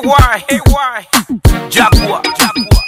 AY, AY. Jaguar, Jaguar.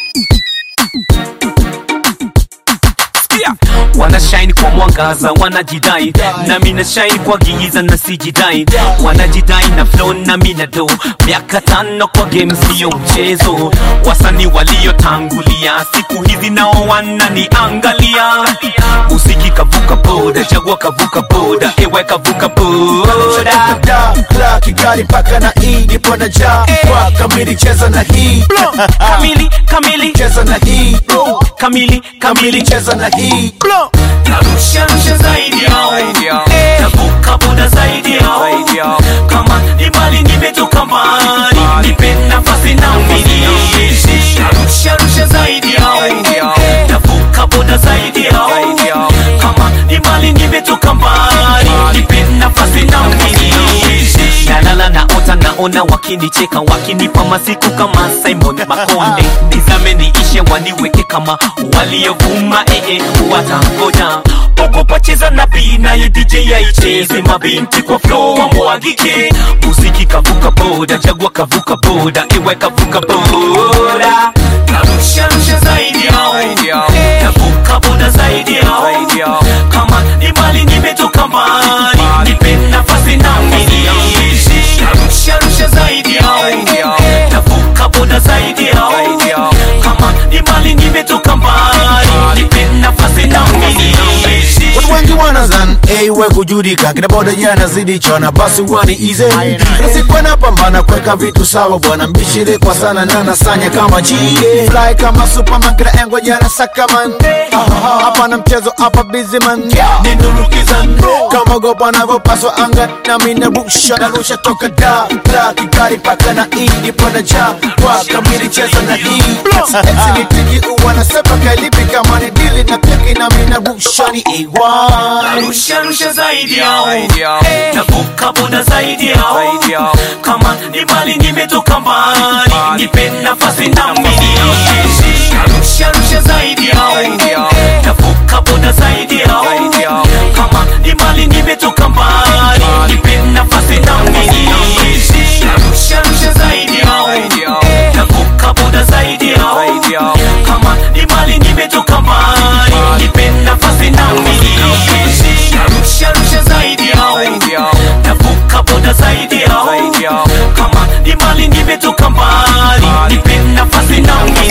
Sikia. wanashine kwa mwangaza wanajidai nami na shine kwa giza na sijidai wanajidai na flow nami na do miaka tano kwa game siyo mchezo wasani waliotangulia siku hizi nao wananiangalia musiki kavuka boda jagua kavuka boda ewe kavuka boda da la kigali paka na hii nipo na ja kwa kamili cheza na hii kamili kamili cheza na hii kamili kamili kamili cheza na hii narusha rusha zaidi yao navuka boda zaidi yao kama ni mali nimetoka mbali nipe nafasi na mimi narusha rusha zaidi yao navuka boda zaidi yao kama ni mali nimetoka mbali nipe nafasi na mimi nalala naota naona wakinicheka wakinipa masiku kama simon makonde nizame niishe waniweke kama waliovuma ee watangoja ogopa cheza na bii naye dj yaicheze mabinti kwa flow wamwagike muziki kavuka boda jagua kavuka boda iwe kavuka boda narusha rusha zaidi yao navuka boda zaidi yao kama ni mali nimetoka mbali nipe nafasi na mimi narusha rusha zaidi yao navuka boda zaidi yao kama ni mali nimetoka mbali nipe nafasi na mimi watu wengi wanazan ewe kujudika kina boda yanazidi chona basi wani ize nasikuwa napambana kuweka vitu sawa bwana mbishire kwa sana na nasanya kama chie fly kama superman kila engo jana sakaman hapa na mchezo hapa busy man ninurukizan kama gopa navyopaswa anga na mina rusha na rusha toka da da kikari paka na hii nipo na ja kwa kamili cheza na hii Eksi ni tiki uwa na sepa kalipi kama ni dili na tiki na mina rusha ni ewa narusha rusha zaidi yao navuka boda zaidi yao kama ni mali nimetoka mbali nipe nafasi na mimi narusha rusha zaidi yao navuka boda zaidi yao kama ni mali nimetoka mbali nipe nafasi na mimi narusha rusha zaidi yao navuka boda zaidi yao kama ni mali nimetoka mbali nipe nafasi na mimi narusha rusha zaidi yao navuka boda zaidi yao kama ni mali nimetoka mbali nipe nafasi na mimi